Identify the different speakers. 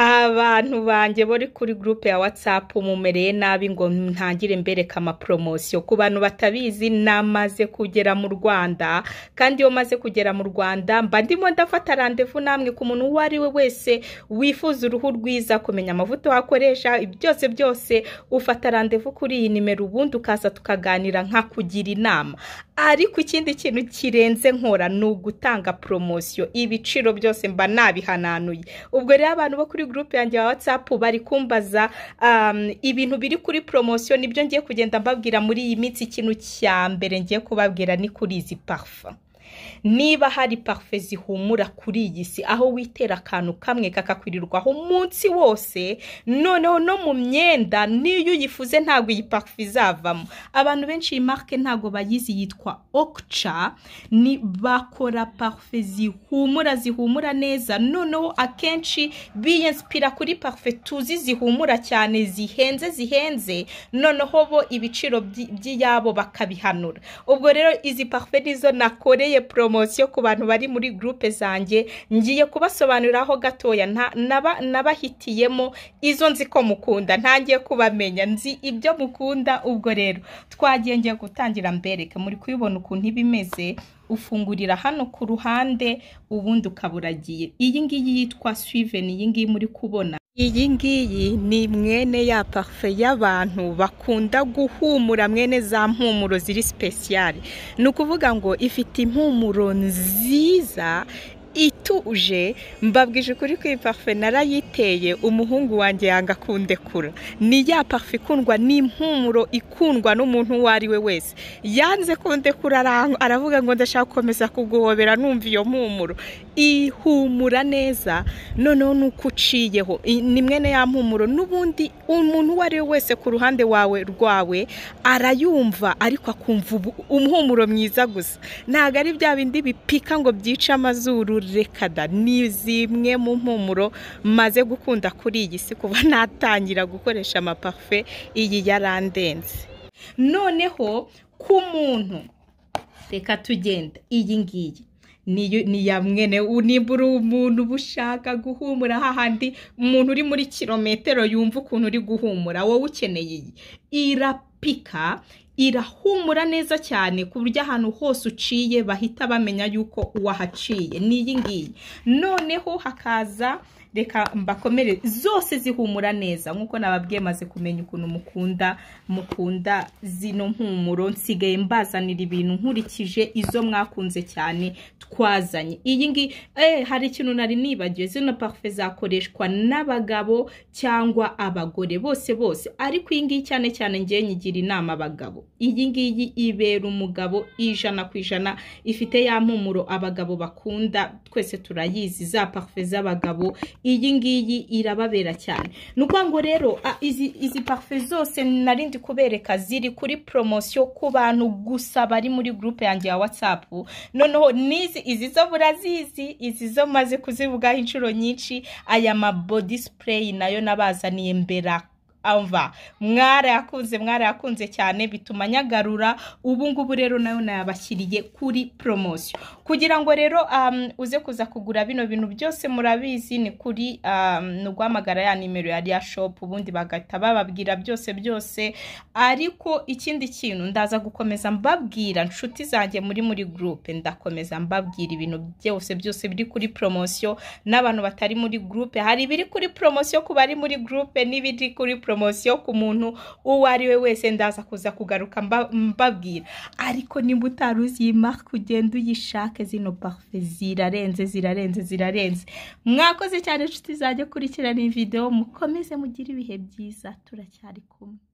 Speaker 1: abantu banjye bari kuri gurupe ya watsapu mumereye nabi ngo ntangire mbereka amaporomosiyo ku bantu batabizi namaze kugera mu rwanda kandi iyo maze kugera mu rwanda mba ndimo ndafata randevu namwe ku muntu uwo ari we wese wifuza uruhu rwiza kumenya amavuta wakoresha byose byose ufata randevu kuri iyi nimero ubundi ukaza tukaganira nka kugira inama ariko ikindi kintu kirenze nkora ni ugutanga poromosiyo ibiciro byose mba nabihananuye ubwo rero abantu bo kuri gurupe yanjye ya watsapu bari kumbaza um, ibintu biri kuri poromosiyo nibyo ngiye kugenda mbabwira muri iyi minsi ikintu cya mbere ngiye kubabwira ni kuri izi parufa niba hari parufe zihumura kuri iyi si aho witera akantu kamwe kakakwirirwaho umunsi wose noneho no mu myenda n'iyo uyifuze ntabwo iyi parufe izavamo abantu benshi iyi marike ntabwo bayizi yitwa okica ni bakora parufe zihumura zihumura neza noneho akenshi biyensipira kuri parufe tuzi zihumura cyane zihenze zihenze noneho bo ibiciro by'iyabo bakabihanura ubwo rero izi parufe nizo nakoreye poromosiyo ku bantu bari muri gurupe zanjye ngiye kubasobanuriraho gatoya nabahitiyemo izo nzi ko mukunda ntangiye kubamenya nzi ibyo mukunda ubwo rero twagiye ngiye gutangira mbereka muri kubibona ukuntu iba imeze ufungurira hano ku ruhande ubundi ukaba uragiye iyi ngiyi yitwa swiveni iyi ngiyi muri kubona iyi ngiyi ni mwene ya parufe y'abantu bakunda guhumura mwene za mpumuro ziri sipesiyare ni ukuvuga ngo ifite impumuro nziza ituje mbabwije ukuri ko iyi parufe narayiteye umuhungu wanjye yanga kundekura ni ya parufe ikundwa n'impumuro ikundwa n'umuntu uwo ari we wese yanze kundekura aravuga ngo ndashaka gukomeza kuguhobera numva iyo mpumuro ihumura neza noneho nuko uciyeho ni mwene ya mpumuro n'ubundi umuntu uwo ari we wese ku ruhande wawe rwawe arayumva ariko akumva umuhumuro mwiza gusa ntabwo ari bya bindi bipika ngo byice amazuru rekada ni zimwe mu mpumuro maze gukunda kuri iyi si kuba natangira gukoresha amaparufe iyi yarandenze noneho ku muntu reka tugenda iyi ngiyi ni ya mwene niba uri umuntu uba ushaka guhumura hahandi umuntu uri muri kilometero yumva ukuntu uri guhumura wowe ukeneye iyi irapika irahumura neza cyane ku buryo ahantu hose uciye bahita bamenya yuko wahaciye ni iyi ngiyi noneho hakaza reka mbakomere zose zihumura neza nk'uko nababwiye maze kumenya ukuntu mukunda mukunda zino mpumuro nsigaye mbazanira ibintu nkurikije izo mwakunze cyane twazanye iyi ngiyi hari ikintu nari nibagiwe zino parufe zakoreshwa n'abagabo cyangwa abagore bose bose ariko iyi ngiyi cyane cyane ngiye nyigira inama abagabo iyi ngiyi ibera umugabo ijana ku ijana ifite ya mpumuro abagabo bakunda twese turayizi za parufe z'abagabo iyi ngiyi irababera cyane ni ukuvuga ngo rero izi parufe zose narindi kubereka ziri kuri poromosiyo ku bantu gusa bari muri gurupe yanjye ya watsapu noneho n'izi izi zo burazizi izi zo maze kuzivugaho inshuro nyinshi aya mabodi sipureyi nayo nabazaniye mbera ava mwarayakunze mwarayakunze cyane bituma nyagarura ubu ngubu rero nayo nayabashyiriye kuri poromosiyo kugira ngo rero uze kuza kugura bino bintu byose murabizi ni kuri ni uguhamagara ya nimero ya riya shopu ubundi bagahita bababwira byose byose ariko ikindi kintu ndaza gukomeza mbabwira inshuti zanjye muri muri gurupe ndakomeza mbabwira ibintu byose byose biri kuri poromosiyo n'abantu batari muri gurupe hari ibiri kuri poromosiyo ku bari muri gurupe n'ibiri kuri poromosiyo poromosiyo ku muntu uwo ari we wese ndaza kuza kugaruka mbabwira ariko niba utari uzi marike ugenda uyishake zino parufe zirarenze zirarenze zirarenze mwakoze cyane inshuti zanjye kurikirana iyi videwo mukomeze mugire ibihe byiza turacyari kumwe